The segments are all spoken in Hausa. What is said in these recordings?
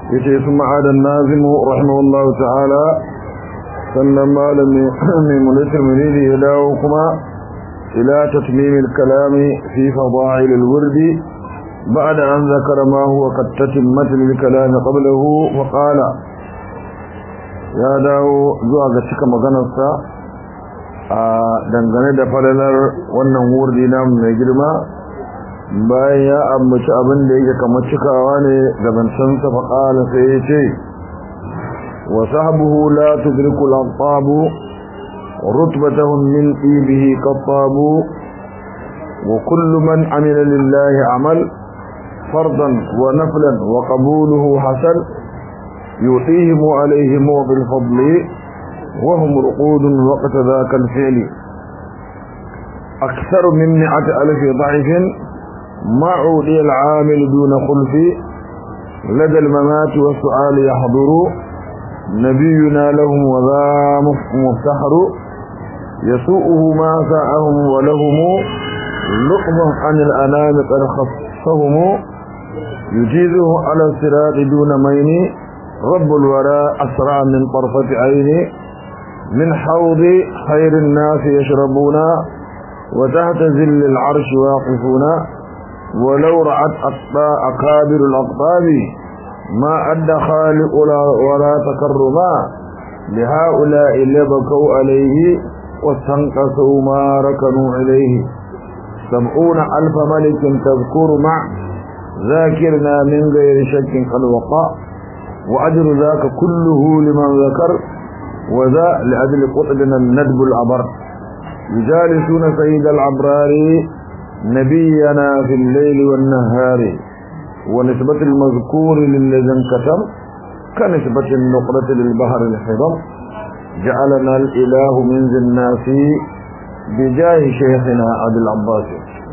yace sun ma'adan nazimu rahimahullahu ta'ala sannan malami mai mulitar munidi ya dawo kuma ila tatmimil kalami fi fada'il al-wurdi بعد أن ذكر ما هو قد تتمت للكلام قبله وقال يا داو زوا ga cika maganarsa a dangane da falalar wannan wurdi namu mai girma bayan ya ambaci abin da yake kamar cikawa ne gabansan sa fa qala sai ya ce wa sahbuhu la tudriku al-antab rutbatahum min ibihi qattabu wa kullu man amila lillahi amal فرضا ونفلا وقبوله حسن يعطيهم عليهم بالفضل وهم رقود وقت ذاك الفعل أكثر من مئة ألف ضعف ما عودي العامل دون خلف لدى الممات والسؤال يحضر نبينا لهم وذا مفتحر يسوءه ما ساءهم ولهم لقمة عن الأنام قد خصهم يجيزه على الصراط دون مين رب الوراء أسرع من طرفة عينه من حوض خير الناس يشربون وتحت ذل العرش واقفون ولو رعت أكابر الأقطاب ما أدى خالق ولا تكرما لهؤلاء لبكوا عليه واستنقصوا ما ركنوا إليه سبعون ألف ملك تذكر مع ذاكرنا من غير شك قد وقع وأجر ذاك كله لمن ذكر وذا لأجل قطبنا الندب العبر يجالسون سيد العبرار نبينا في الليل والنهار ونسبة المذكور للذي انكتم كنسبة النقرة للبحر الحضم جعلنا الإله من ذي الناس بجاه شيخنا عبد العباس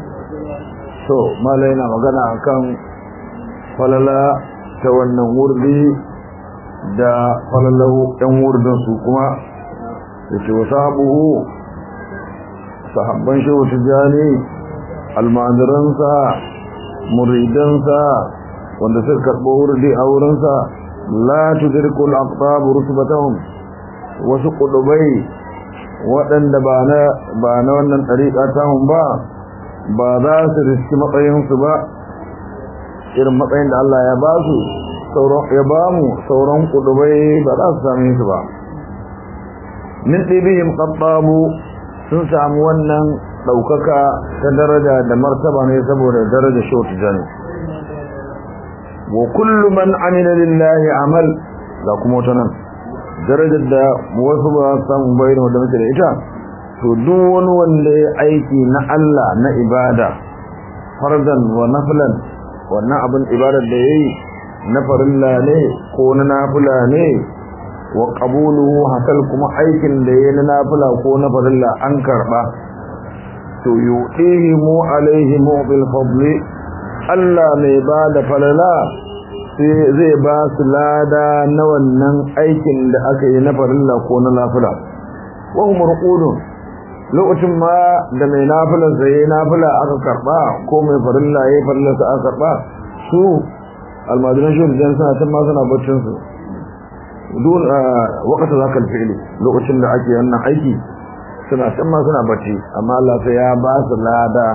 so malai na magana akan falala ta wannan wurdi da falalahu ɗan wurdin su kuma yace wa sahabuhu sahabban shehu tijani almajiransa muridansa wanda suka karɓo wurdi a wurinsa la tudrikul aqtab rusbatahum wasu kudubai waɗanda ba na ba na wannan ɗariƙa tahun ba ba za su riski matsayinsu ba irin matsayin da Allah ya ba su ya ba mu sauran kudubai ba za su same su ba min ɗibihim ƙaɓɓabu sun samu wannan ɗaukaka ta daraja da martaba ne saboda daraja shautu jani wa kullu man amina lillahi amal ga kuma wata nan darajar da wasu ba su samu bayan da muke da ita to duk wani wanda ya aiki na Allah na ibada fardan wa naflan wannan abin ibadar da yayi na farilla ne ko na nafila ne wa qabuluhu hasal kuma aikin da yayi na nafila ko na farilla an karba to yudihi mu alaihi mu bil fadli Allah mai ba da falala sai zai ba su lada na wannan aikin da aka yi na farilla ko na nafila wa hum ruqudun lokacin ma da mai nafilar sai nafila aka karba ko mai farilla yayi farilla sa aka karba su almajiran shi da suna can ma suna baccin su dun wakata zaka alfi'li lokacin da ake wannan aiki suna can ma suna bacci amma Allah sai ya ba su lada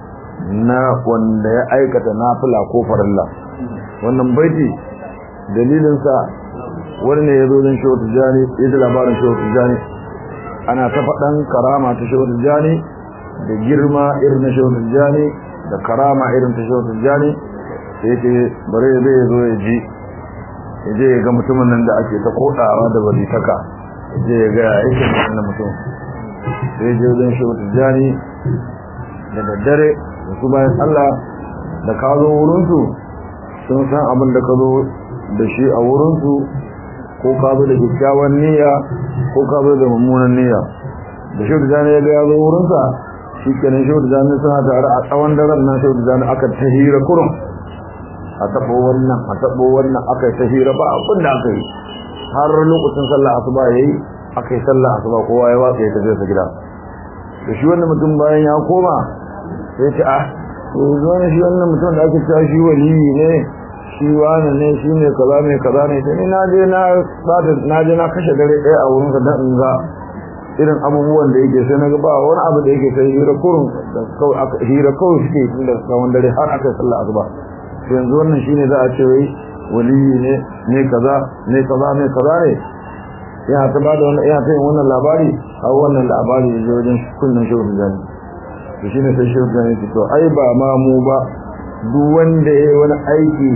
na wanda ya aikata nafila ko farilla wannan baiti dalilin sa wani ne ya zo don shehu tijjani ya ji labarin shehu tijjani ana ta faɗan karama ta shehu tijjani da girma irin na shehu tijjani da karama irin ta shehu tijjani sai ce bare zai zo ya ji ya je ya ga mutumin nan da ake ta kodawa da walitaka ya je ya ga yake wannan mutum sai je wajen shehu tijjani da daddare da su bayan Allah da ka zo wurinsu sun san abin da ka zo da shi a wurinsu ko ka zo da kyakkyawan niyya ko ka zo da mummunan niyya da shehu tijjani ya ga ya zo wurinsa shi kenan shehu tijjani suna tare a tsawon daren nan shehu tijjani aka ta hira kurum a taɓo wannan a taɓo wannan aka yi ta hira ba abin da aka yi har lokacin sallah asuba ya yi aka yi sallah asuba kowa ya watsa ya tafi sa gida da shi wannan mutum bayan ya koma sai ce ah to zo ne shi wannan mutum da ake cewa shi waliyi ne shi wani ne shi ne kaza mai kaza ne sai na je na bata na je na kashe dare ɗaya a wurin dan in ga irin abubuwan da yake sai na ga ba wani abu da yake sai hira kurun da kawai aka hira kawai suke tun da tsawon dare har aka yi sallah asuba to yanzu wannan shine za a ce wai waliyi ne ne kaza ne kaza ne kaza ne ya ta ba da wannan ya ta yin wannan labari a wannan labari ya je wajen kunnan shehu da jani to shine sai shehu da jani to ai ba ma mu ba duk wanda ya yi wani aiki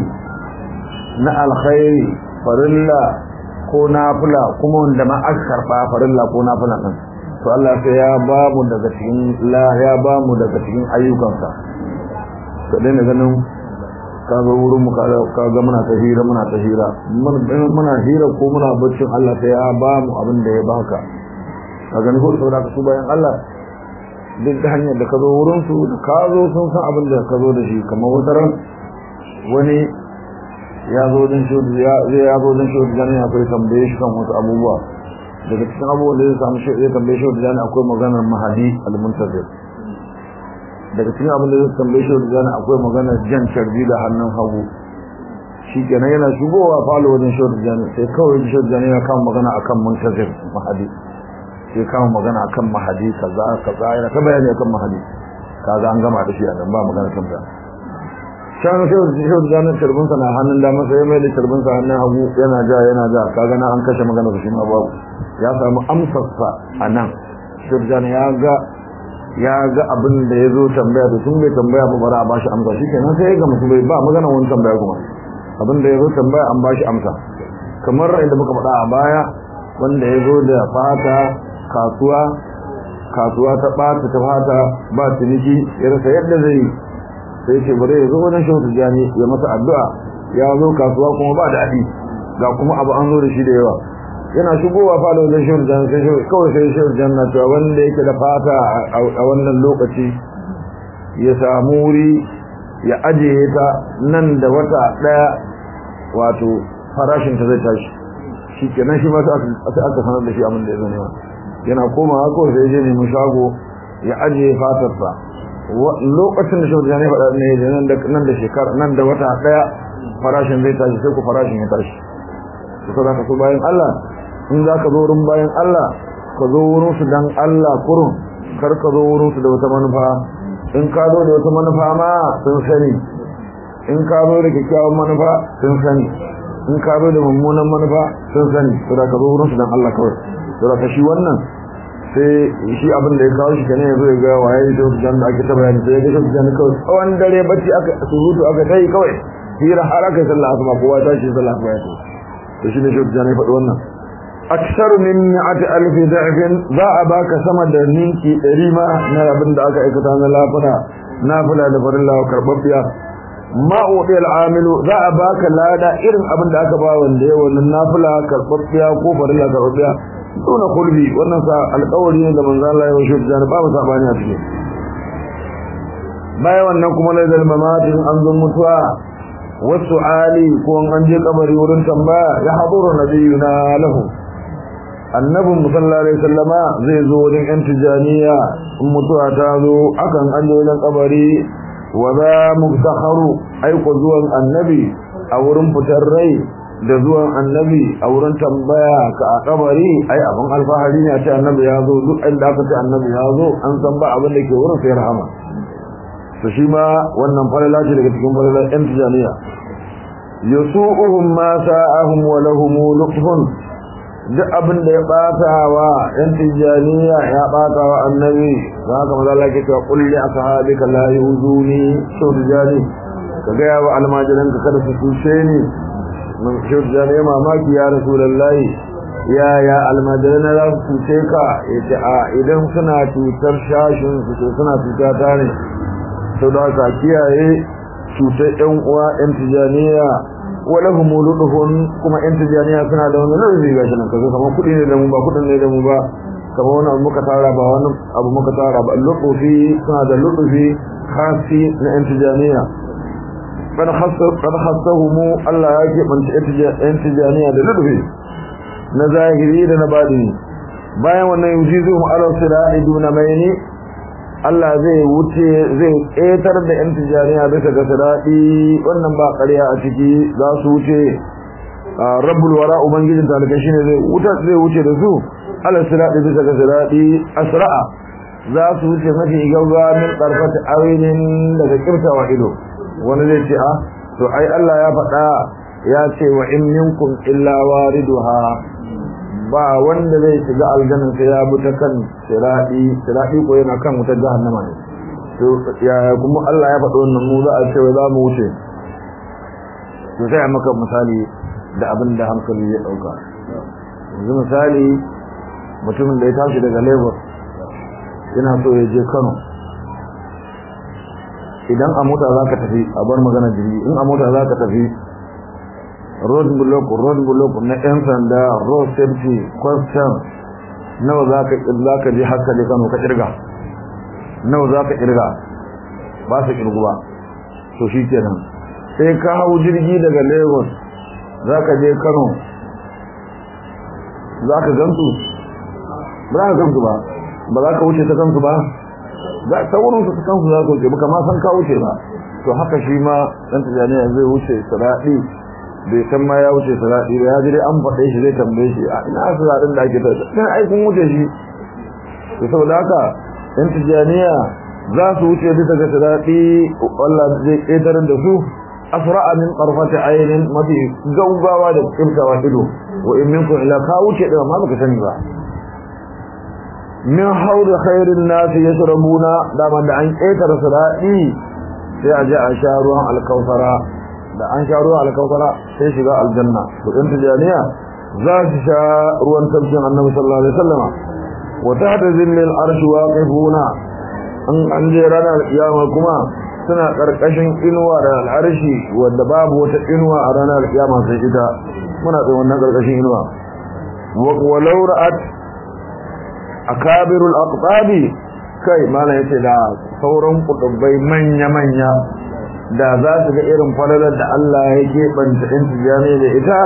na alkhairi farilla ko nafila kuma wanda ma aka karba farilla ko nafila din to Allah sai ya ba mu daga cikin la ya ba mu daga cikin ayyukansa to dai ganin ka zo wurin mu ka ga muna ta hira muna ta hira muna hira ko muna baccin Allah sai ya ba mu abin da ya baka ka gani ko saboda ka su bayan Allah duk da hanyar da ka zo wurin su da ka zo sun san abin da ka zo da shi kamar wata ran wani ya zo don shi ya ya zo don shi da ne akwai tambaye shi kan wasu abubuwa daga cikin abubuwan da zai samu shi zai tambaye shi da akwai maganar mahadi al-muntazir daga cikin abin da zai tambaye shi da akwai maganar jan carbi da hannun hagu shi kenan yana shigowa falo wajen shi da sai kawai shi da ya kama magana akan muntazir mahadi sai kama magana akan mahadi kaza kaza yana ta bayani akan mahadi kaga an gama da shi a nan ba magana kan da shan shi shi da janar turbin sa na hannun dama sai mai da turbin sa hannun hagu yana ja yana ja kaga na an kashe magana da shi ma babu ya samu amsar sa a nan shi da ya ga ya ga abin da ya zo tambaya da tun bai tambaya ba bara a bashi amsa shi kenan sai ya ga musu bai ba magana wani tambaya kuma abin da ya zo tambaya an bashi amsa kamar inda muka faɗa a baya wanda ya zo da fata kasuwa kasuwa ta ɓata ta fata ba ciniki ya rasa yadda zai sai ce bare ya zo wajen shehu tijjani ya masa addu'a ya zo kasuwa kuma ba da adi ga kuma abu an zo da shi da yawa yana shigowa falo wajen shehu tijjani sai shehu kawai sai shehu tijjani na cewa wanda yake da fata a wannan lokaci ya samu wuri ya ajiye ta nan da wata ɗaya wato farashinta zai tashi shi kenan shi ma sai aka sanar da shi abin da ya zo nema yana komawa kawai sai je nemi shago ya ajiye fatarsa lokacin da shaudu ne faɗa ne nan da shekara nan da wata ɗaya farashin zai tashi sai ku farashin ya tashi su ka zaka so bayan Allah in za ka zo wurin bayan Allah ka zo wurin su dan Allah kurun kar ka zo wurin su da wata manufa in ka zo da wata manufa ma sun sani in ka zo da kyakkyawan manufa sun sani in ka zo da mummunan manufa sun sani su da ka zo wurin su dan Allah kawai su da ka shi wannan sai shi abin da ya kawo shi kenan ya zo ya ga waye da jan da ake ta bayani sai ya ga shi jan kawai tsawon dare bacci aka surutu aka tai kawai hira har aka yi sallah asuba kowa ta shi sallah asuba ya to to shi ne shi jan ya faɗi wannan aksar min mi'ati alfi da'fin za a baka sama da ninki ɗari ma na abin da aka aikata na lafuna nafila da farilla karɓaɓɓiya ma uɗi al'amilu za a baka lada irin abin da aka ba wanda ya wannan nafila karɓaɓɓiya ko farilla karɓaɓɓiya dole kulbi wannan sa alƙawari ne da manzo Allah ya washe da babu sabani a cikin bayan wannan kuma la zal mamatin an zo mutuwa wasu ali ko an je kabari wurin tambaya ya haduru nabiyuna lahu annabin sallallahu alaihi wasallama zai zo wajen yan tijaniya in mutuwa ta zo akan an je wajen kabari wa za mubtakharu aiko zuwan annabi a wurin fitar rai da zuwan annabi a wurin tambaya ka a kabari ai abin alfahari ne a ce annabi ya zo duk inda aka ce annabi ya zo an san ba abin da ke wurin sai rahama to shi ma wannan falala ce daga cikin falalar yan tijaniya yasu'uhum ma sa'ahum wa lahum lutfun duk abin da ya bata wa yan tijaniya ya bata wa annabi za ka maza Allah ke cewa kulli ashabika la yuzuni to tijani ka ga ya wa almajiranka kada su tushe ni shirya ne mamaki ya rasulullahi ya ya almadirana za su cuce ka ya ce a idan suna cutar shashin su to suna cuta ta ne sau da haka kiyaye cutar yan uwa yan tijaniya wala humuluduhun kuma yan tijaniya suna da wani nazari ga shi nan kazo kamar kuɗi ne da mu ba kuɗin ne da mu ba kamar wani abu muka tara ba wani abu muka tara ba lutufi suna da lutufi kasi na yan tijaniya قد خصهم الله yake banta intijaniya da lubi na zahiri da na badini bayan wannan yujizuhum ala sirati duna mayni Allah zai wuce zai ƙetar da yan tijaniya bisa ga siradi wannan ba ƙarya a ciki za su wuce rabbul wara ubangijin talakai shine zai wuta zai wuce da su ala siradi bisa ga siradi asra'a za su wuce mafi gauga min karfata awinin daga kirtawa ido wani zai ce a to ai Allah ya faɗa ya ce wa in minkum illa wariduha ba wanda zai shiga aljanna sai ya bi ta kan siradi siradi ko yana kan wutar jahannama ne to ya kuma Allah ya faɗa wannan mu za a ce za mu wuce to sai a maka misali da abin da hankali ya dauka yanzu misali mutumin da ya tashi daga Lagos yana so ya je Kano idan a mota za ka tafi a bar magana jirgi in a mota za ka tafi road block road block na yan sanda road safety question nawa za ka za ka je haka je Kano ka kirga nawa za ka kirga ba su kirgu ba to shi kenan sai ka hau jirgi daga Lagos za ka je Kano za ka gansu ba za ka gansu ba ba za ka wuce ta kansu ba za ta wurin su kansu za ka wuce ba kama san ka wuce ba to haka shi ma dan tijaniya zai wuce siradi bai san ma ya wuce siradi ba ya ji dai an faɗe shi zai tambaye shi a ina siradin da ake tafiya dan ai kun wuce shi to saboda haka dan tijaniya za su wuce bisa ga siradi Allah zai ƙetar da su asra'a min qarfati aynin mafi gaugawa da kimtawa ido wa in minkum ila ka wuce da ma baka sani ba min haud khairin nas yashrabuna da man da an ƙetar siradi sai a ji a sha ruwan alkausara da an sha ruwan alkausara sai shiga aljanna to din tijaniya za su sha ruwan tafsirin annabi sallallahu alaihi wasallama wa tahta zillil arshi waqifuna an an je ranar kiyama kuma suna karkashin inuwa da al'arshi wanda babu wata inuwa a ranar kiyama sai ita muna tsaye wannan karkashin inuwa wa law ra'at akabirul aqtabi kai mana yace da sauran kutubai manya manya da za su ga irin falalar da Allah ya keɓanta ɗin tijjani da ita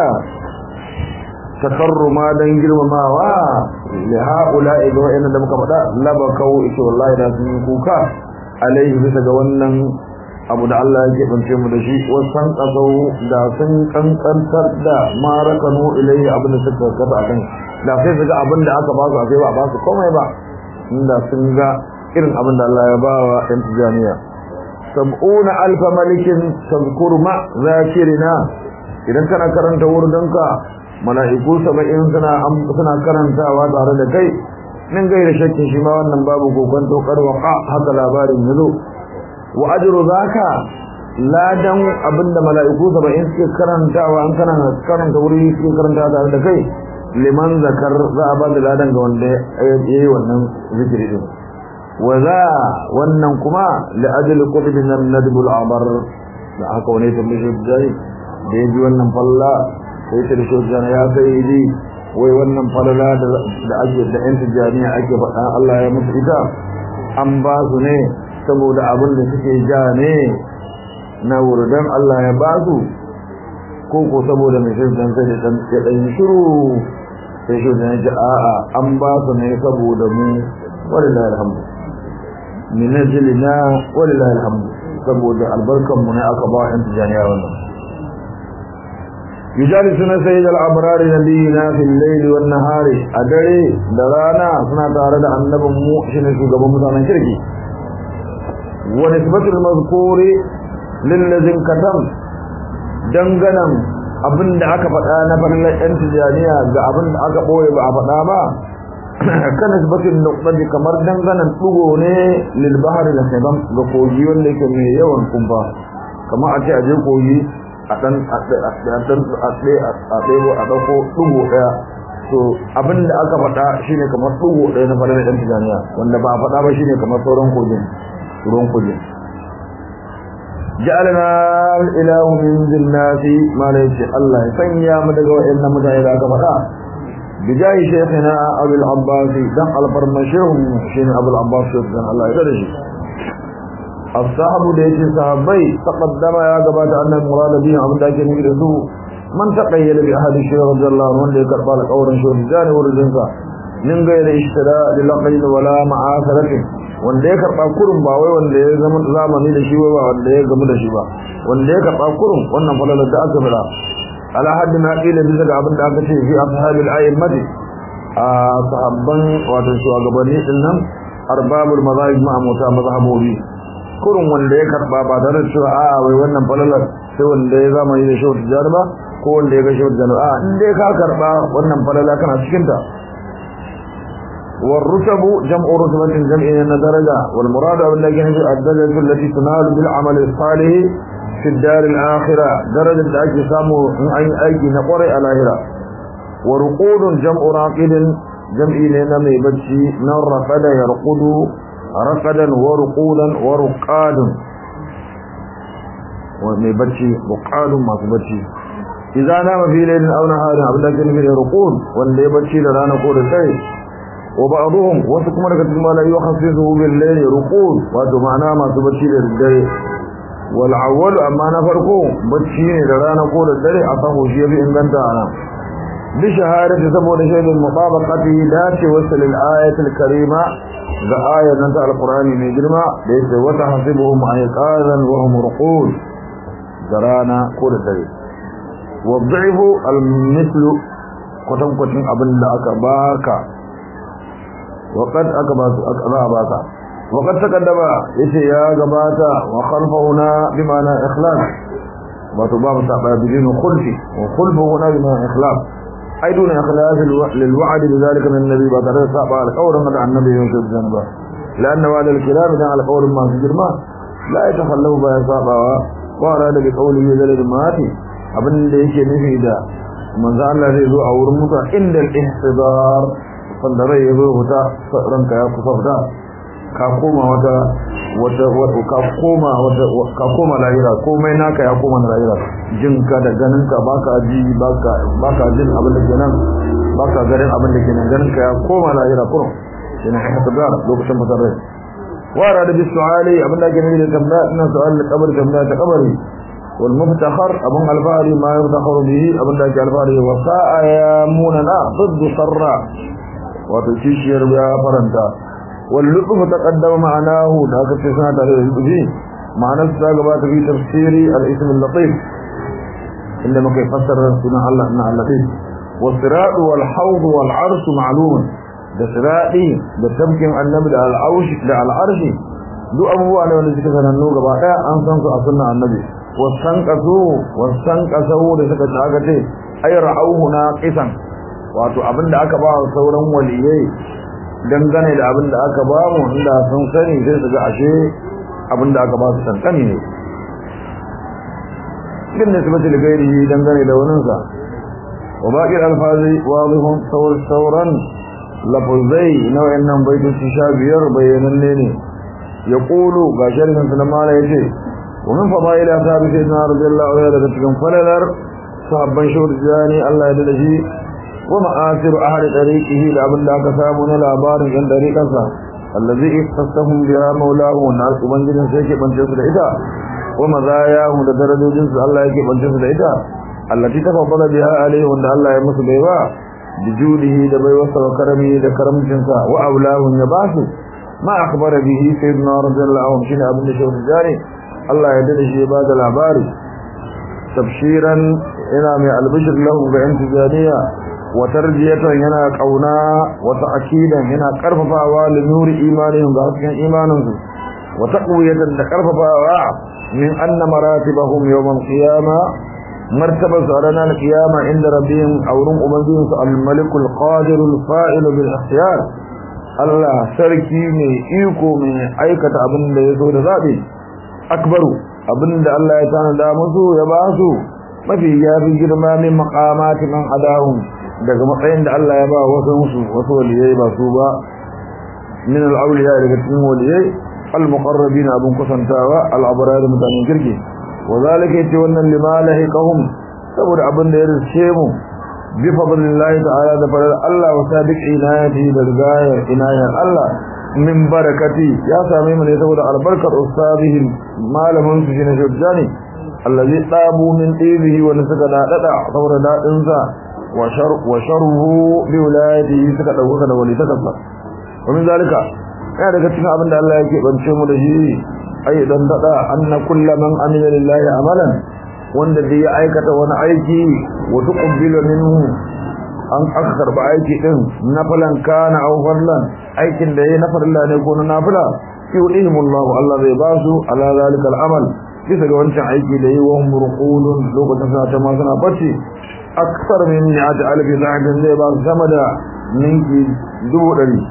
takarruma don girmamawa da haƙula ga wa'in da muka faɗa laba kawo ita wallahi da sun yi kuka alaihi bisa ga wannan abu da Allah ya keɓance mu da shi wasan ƙasau da sun ƙanƙantar da marakanu ilai abin da suka kasa a kan da sai su ga abin da aka ba su a sai ba ba su komai ba inda sun ga irin abin da Allah ya ba wa ɗan tijjaniya sab'una alfa malikin tazkur ma zakirina idan kana karanta wurdinka mala'iku saba'in suna suna karantawa tare da kai min gaira shakkin shi ma wannan babu kokonto karwaka haka labarin yazo wa ajru zaka ladan abinda mala'iku saba'in suke karantawa an kana karanta wuri suke karantawa tare da kai liman zakar za a ba da ladan ga wanda yayi wannan zikiri din waza wannan kuma la'ajli qutbin nadbul abar da haka wani tambaye dai da yaji wannan falla sai ta shi jana ya kai ji wai wannan falala da ake da yan tijaniya ake faɗa Allah ya musu ita an ba su ne saboda abin da suke ja ne na wurdan Allah ya ba su ko ko saboda mai sai dan sai dan ya dan shiru sai shi dan ji a'a an ba su ne saboda mu wallahi alhamdu min ajlina wallahi alhamdu saboda albarkan mu ne aka ba yan tijaniya wannan yujalisuna sayyid al-abrar nabiyina fil layl wan nahar adare da rana suna tare da annabin mu shine shugaban mutanen kirki wa nisbatul mazkuri lil ladhin katam danganan abinda aka faɗa na farlan yan tijaniya ga abinda aka boye ba a faɗa ba kan nisbatin nuqtadi kamar danganan dugo ne lil bahri da sabam ga kogi wanda yake mai yawan kumfa kamar a ce a je kogi a dan a dan a ɗebo a ɗauko dugo ɗaya to abinda aka faɗa shine kamar dugo ɗaya na farlan yan tijaniya wanda ba a faɗa ba shine kamar sauran kogin ruwan kogin ja'alna al-ilahu min jinnati ma la yace Allah ya sanya mu daga wayannan mutane da aka faɗa bijahi shaykhina Abu al-Abbas dan al-Farmashum shine Abu al-Abbas dan Allah ya dare shi ashabu da yake sahabbai taqaddama ya gabata annan murad bi abin da ake nufi da su man taqayyala bi ahadi shaykh radiyallahu anhu wanda ya karba alƙawarin shi da jani wurin sa min gaira ishtira lil aqil wala ma'asaratin wanda ya karba kurun ba wai wanda ya zama zamani da shi wai ba wanda ya gamu da shi ba wanda ya karba kurun wannan falalar da aka fara ala haddin aqila bisa ga abin da aka ce fi ashabil a'immati a sahabban wato shugabanni din nan arbabul mazahib ma mota mazhabobi kurun wanda ya karba ba tare da cewa a wai wannan falalar sai wanda ya zamani da shehu tijjar ba ko wanda ya ga shehu tijjar a in dai ka karba wannan falala kana cikin ta والرتب جمع رتبة جمع درجة والمراد بالله الدرجة التي تنال بالعمل الصالح في الدار الآخرة درجة أجي سامو أي أجي نقر الآخرة ورقود جمع راقد جمع لنا ميبتشي من رقد يرقد رقدا ورقودا ورقاد وميبتشي رقاد ما تبتشي إذا نام في ليل أو نهار أبدا كان في رقود واللي يبتشي لنا نقول الشيء وبعضهم وسكم لك ما لا يخصصه بالليل رقود وهذا معناه ما تبتشي للدري والأول أما نفرقه بتشي لنا نقول الدري أصحه شيء في إنجنتا أنا بشهادة سبب شيء المطابقة ذات وصل الآية الكريمة ذا آية ننتهى القرآن من جرمى ليس وتحسبهم أيقاظا وهم رقود درانا قول الدري والضعف المثل كتم كتم أبن لأك باكا وقد أكبات أكبات وقد تقدم يتي يا جباتا وخلف هنا بمعنى إخلاص وتباب سعبا بدين خلفي وخلف هنا بمعنى إخلاص أي دون إخلاص للوعد بذلك من النبي بطريق سعبا القول مدع النبي يوسف جنبا لأن وعد الكلام على قول ما في جرما لا يتخلف بها سعبا وأراد بقوله ذلك ماتي abin da yake nufi da manzo Allah zai zo a wurin mutuwa inda al-ihtidar sanda rai ya zo huta ranka ya kusa fita ka koma wata wata wata ka koma wata ka koma lahira komai naka ya koma lahira jinka da ganinka baka ji baka baka jin abin da kenan baka garin abin da kenan ganinka ya koma lahira kurum yana ihtidar lokacin fitar rai wara da bisuali abin da ke nufi da tambaya ina su'al da kabari tambaya ta kabari والمفتخر أبن الفاري ما يفتخر به أبن ذاك الفاري وساء ياموننا ضد سراء وتشيشير بها فرنتا واللطف تقدم معناه ذاك التسنة به معنى الساقبات في تفسير الاسم اللطيف إنما كيف فسر سنة الله إنها اللطيف والصراط والحوض والعرش معلوم da sirati da tamkin annabi da al'aushi da al'arshi duk abubuwa ne wanda suka sanannu gaba daya an san su a sunnan annabi wasan kaso wasan kaso da suka tsaga ce ay ra'awhu naqisan wato abinda aka ba sauran waliyai dangane da abinda aka ba mu inda sun sani sai su ga ashe abinda aka ba su sankani ne din ne sabata gairi dangane da wannan sa wa baqi alfazi wadihun sawr sawran lafzai na wayannan baitoci sha biyar bayananne ne yaqulu ga sharhin sunan yace ومن فضائل أصحاب سيدنا رضي الله عنه لكتكم فللر صحبا شهر جاني الله يدلشي ومآثر أهل طريقه لأبن الله كسامون الأبار عن طريقه الذي اختصهم بها مولاه والناس من جنس يكي بنجس الإداء ومزاياه لدرجة جنس الله يكي بنجس الإداء التي تفضل بها عليه وأن الله يمس بيوا بجوده لبي وصل وكرمه لكرم جنسا وأولاه يباسه ما أخبر به سيدنا رضي الله عنه شنع ابن شهر جاني Allah ya dade shi ba da labari tafsiran ina mai albishir lahu ga yan tijaniya wa tarjiyatan yana kauna wa ta'kidan yana karfafawa li nuri imanihim ga hasken imanin su wa taqwiyatan da karfafawa min anna maratibahum yawm al-qiyama martaba sarana al-qiyama inda rabbihim awrun ubangihim su al-malik al-qadir al-fa'il bil ikhtiyar Allah sarki mai iko mai aikata abin da ya so da zabi akbaru abinda Allah ya tanada musu ya ba su mafi yafi girma min maqamati man adahum daga matsayin da Allah ya ba wasu musu wasu waliyai ba su ba min al-awliya daga cikin waliyai al-muqarrabin abun kusantawa al-abrar mutanen kirki wa zalika yace wannan limalahikahum saboda abin da ya rice mu bi fadlillahi ta'ala da fadar Allah wa sabiq inayati da rigayar inayar Allah min barakati ya same mu ne saboda albarkar ustadihim malamin su shine shujjani allazi tabu min dibihi wa suka dadada saboda dadin sa wa shar wa sharuhu bi wilayatihi suka dauka da wali takassa wa min zalika ya daga cikin abin da Allah yake bance mu da shi ai dan dada anna kullu man amila lillahi amalan wanda da ya aikata wani aiki wa tuqbilu minhu an aka karba aiki din nafilan kana aw farlan aikin da yayi na farilla ne ko na nafila yudihimullahu Allah zai ba su ala zalikal amal bisa ga wancan aiki da yi wa murqulun lokacin sa ta ma suna bacci aksar min ni'ati alfi zahabin zai ba su sama da ninki dubu ɗari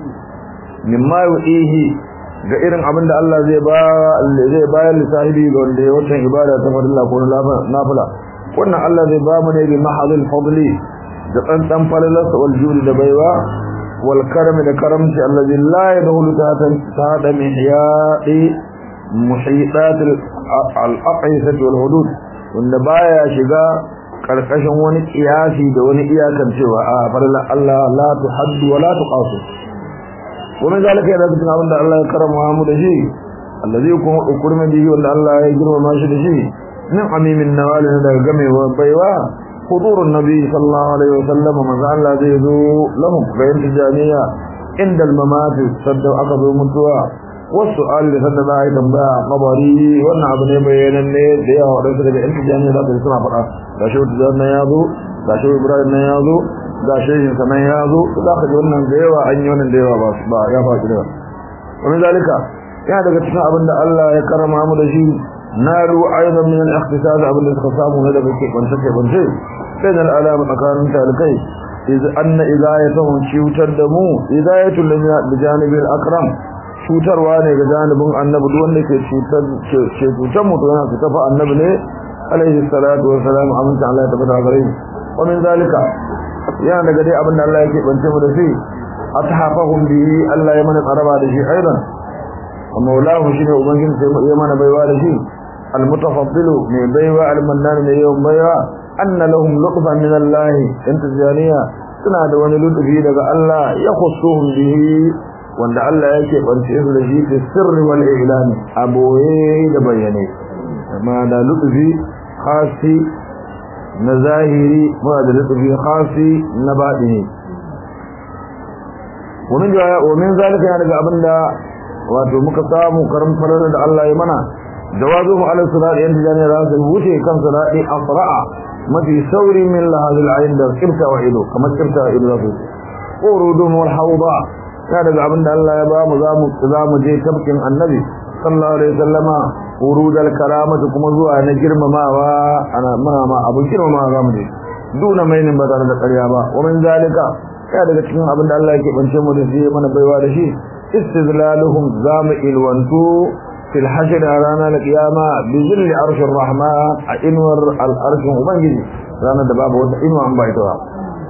mimma yu'ihi ga irin abin da Allah zai ba zai bayar da sahibi ga wanda ya wancan ibada ta farilla ko nafila wannan Allah zai ba mu ne bi mahadul fadli da tsantsan falalarsa wal juri da baiwa wal karam da karamci allazi la yadkhulu tahta mihya'i muhitat al aqisat wal hudud wanda baya shiga karkashin wani kiyasi da wani iyakar cewa a farilla Allah la tuhaddu wa la tuqasu ومن ذلك yana cikin abin da Allah ya karama mu da shi allazi kuma ukurma bihi wanda Allah ya girma shi da shi min amimin nawali daga gamewa baiwa hudurun nabi sallallahu alaihi wasallam maza Allah zai zo lahum ga yin tijaniya inda al-mamat sadda aka zo mutuwa wasu ali sadda za a yi tambaya kabari wannan abu ne bayanan ne da yawa wadansu daga yan tijaniya za su suna faɗa ga shi wata na ya zo ga shi ibrahim na ya zo ga shehin sanan ya zo za ka ji wannan da yawa an yi wannan da yawa ba ya faɗi da wani zalika yana daga cikin abin da Allah ya karama mu da shi na ru aidan min al-ikhtisas abin da suka samu na daga ke bance ke bance sai da alama tsakanin talikai iz anna idayatuhum cutar da mu idayatul li janibi al-akram cutarwa ne ga janibin annabi duk wanda ke cutar ke cutar mu to yana cutar fa annabi ne alaihi salatu wa salam aminta Allah ya tabbata gare shi wa min zalika yana daga dai abin da Allah yake bance mu da shi atahafahum bihi Allah ya mana karaba da shi aidan maulahu shine ubangiji sai ya mana baiwa da shi almutafaddilu mai baiwa almannan mai yawan baiwa anna lahum lutfan min Allah in tijaniya suna da wani lutfi daga Allah ya khussuhum bihi wanda Allah yake bance su da shi fi sirri wal i'lan aboye da bayyane amma da lutfi khasi na zahiri ba da lutfi khasi na batini ومن ومن ذلك يعني abinda wato muka samu karam farar da Allah ya mana jawazu mu ala sirat yan tijani da su wuce kan sirati asra'a mafi sauri min lahadil ayn da kirta wa ido kamar kirta wa ido zasu urudun wal hawda ya daga abinda Allah ya ba mu zamu zamu je tabkin annabi sallallahu alaihi wasallama urudal karamatu kuma zuwa na girmamawa ana mana ma abun girmamawa zamu je duna mainin ba tare da ƙarya ba wa min zalika ya daga cikin abin da Allah yake bance mu da shi mana baiwa da shi istizlaluhum zamu ilwantu fil hashr rana al qiyama bi zilli arshir rahman a inwar al arshun ubangiji ranar da babu wata inwa an baita ba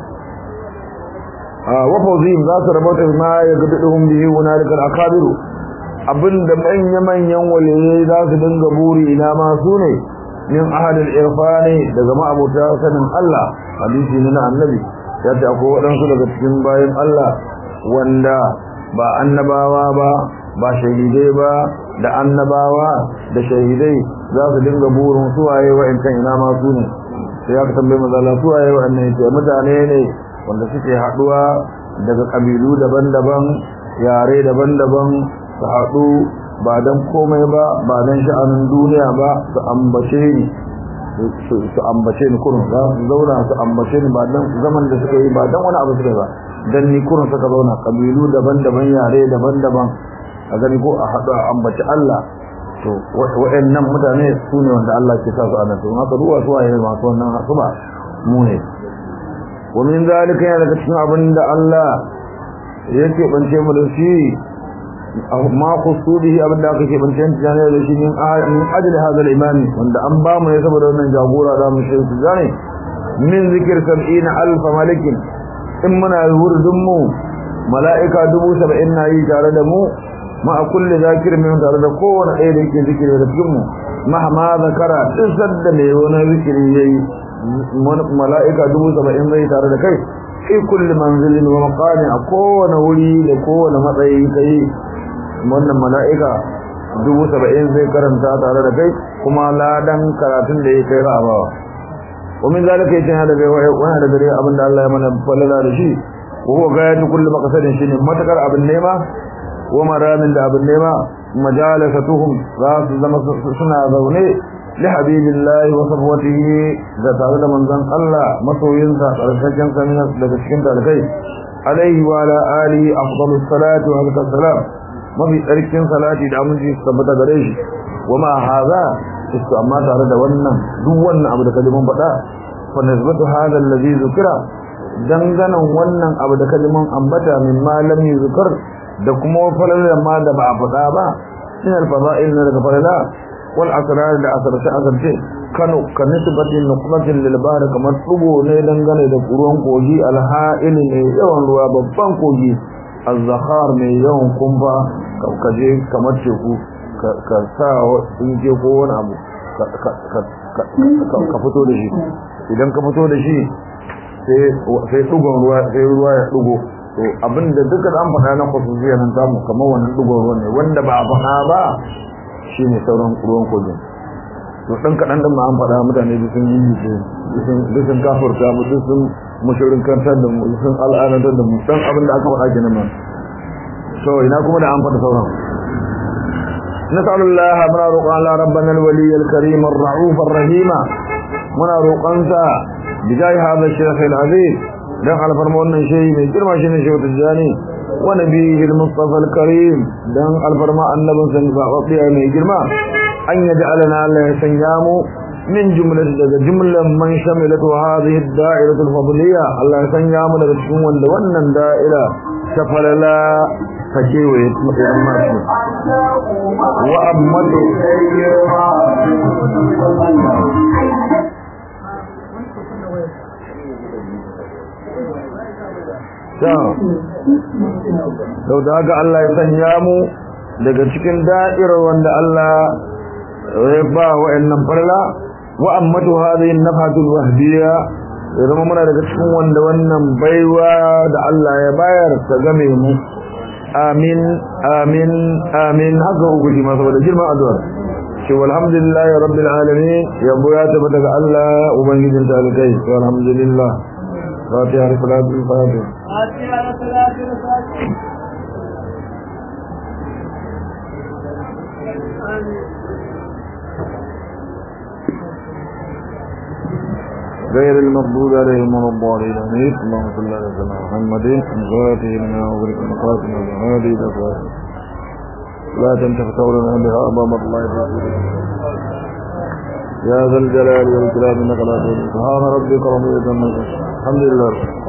wa fawzihim za su rabota ma ya gaduhum bihi hunalika al akabiru abinda manya manyan waliyai za su dinga buri ina ma su ne min ahadil irfani daga ma'abuta sanin Allah hadisi ne na annabi ya ce akwai waɗansu daga cikin bayan Allah wanda ba annabawa ba ba shahidai ba da annabawa da shahidai za su dinga burin suwaye wa'ancan ina ma su ne sai ya tambaye mazala suwaye wa'annan ce mutane ne wanda suke haɗuwa daga ƙabilu daban-daban yare daban-daban su haɗu ba don komai ba ba don sha'anin duniya ba su ambace ni su ambace ni kurun za su zauna su ambace ni ba dan zaman da suka yi ba dan wani abu suka ba dan ni kurun suka zauna kabilu daban-daban yare daban-daban a gani ko a haɗu a ambaci Allah to wa'annan mutane su ne wanda Allah ke sa su a nan to haka ruwa su waye masu wannan su ba mu ne wa min zalika yana daga cikin abin da Allah yake bance mu da shi ma kusudihi abinda aka ke bancin tijani da shi min ajli hadal imami wanda an ba mu ne saboda wannan jagora da mu shi tijani min zikir 70 alf malikin in muna wurdun mu mala'ika 70 na yi tare da mu ma a kulli zakir min tare da kowane ɗaya da yake zikiri da cikin mu mahma zakara duk sadda ne wani zikiri yayi mala'ika 70 zai tare da kai fi kulli manzilin wa maqami a kowane wuri da kowane matsayi kai wannan mala'ika dubu saba'in zai karanta tare da kai kuma ladan karatun da ya kai ra'abawa ومن ذلك يتنى daga wani da gare abin da Allah ya mana falala da shi ko ko ga yadda kullu maqsadin shine matakar abin nema wa maramin da abin nema majalasatuhum za su zama suna zaune li habibillahi wa safwatihi da tare da manzon Allah masoyinsa tsarkaken samina daga cikin dalibai alaihi wa ala alihi afdalus salatu wa salam mafi tsarkin salati da aminci su tabbata gare shi wa ma hadha isto amma tare da wannan duk wannan abu da kalimun faɗa fa nisbatu hadha alladhi zukira danganan wannan abu da kalimun ambata min ma lam yuzkar da kuma falalar ma da ba a faɗa ba min al-fada'il na daga falala wal asrar da asarce asarce kanu kan nisbati nuqmatin lil bahr kamar tsugo ne dangane da ruwan kogi al-ha'il ne yawan ruwa babban kogi az-zakhar mai yawan kumba kaje kamar teku ka sa inje ko wani abu ka fito da shi idan ka fito da shi sai dugon ruwa sai ruwa ya dugo to abinda duka an faɗa na khususiyya nan samu kamar wannan dugon ruwa ne wanda ba a faɗa ba shine sauran ruwan kogin to dan kadan din ma an faɗa mutane duk sun yi duk sun kafurta mu duk sun mushrikantar da mu sun al'adantar da mu dan abin da aka faɗa kenan ma to ina kuma da an faɗa sauran نسأل الله منا روقان الله ربنا الولي الكريم الرعوف الرحيم منا روقان سا بجاي هذا الشيخ العزيز دان على فرمان شيء من جرما شيء شيء تجاني ونبيه المصطفى الكريم دان على فرمان النبي صلى الله عليه وسلم من جرما أن يجعلنا الله سنيامو من جملة جملة من شملت هذه الدائرة الفضلية الله سنيامو لتكون ون دائرة سفل لا فكيوه ماشي وأمته sau da haka Allah ya sanya mu daga cikin da'irar wanda Allah ya ba wa'annan farla wa ammatu hadhihi an-nafatul wahdiyya ya zama muna daga cikin wanda wannan baiwa da Allah ya bayar ta game mu amin amin amin haka uku shi ma saboda girman addu'ar shi walhamdulillahi rabbil alamin yabo ya tabbata ga Allah ubangijin talikai walhamdulillah fatiha salatul fatiha fatiha salatul fatiha غير المغضوب عليهم ولا الضالين امين اللهم صل على سيدنا محمد وعلى لنا وبارك مقاتنا وهذه الافواه لا تنتفع لنا بها امام الله ورسوله يا ذا الجلال والإكرام انك لا تضل سبحان ربك رب العزة عما يصفون الحمد لله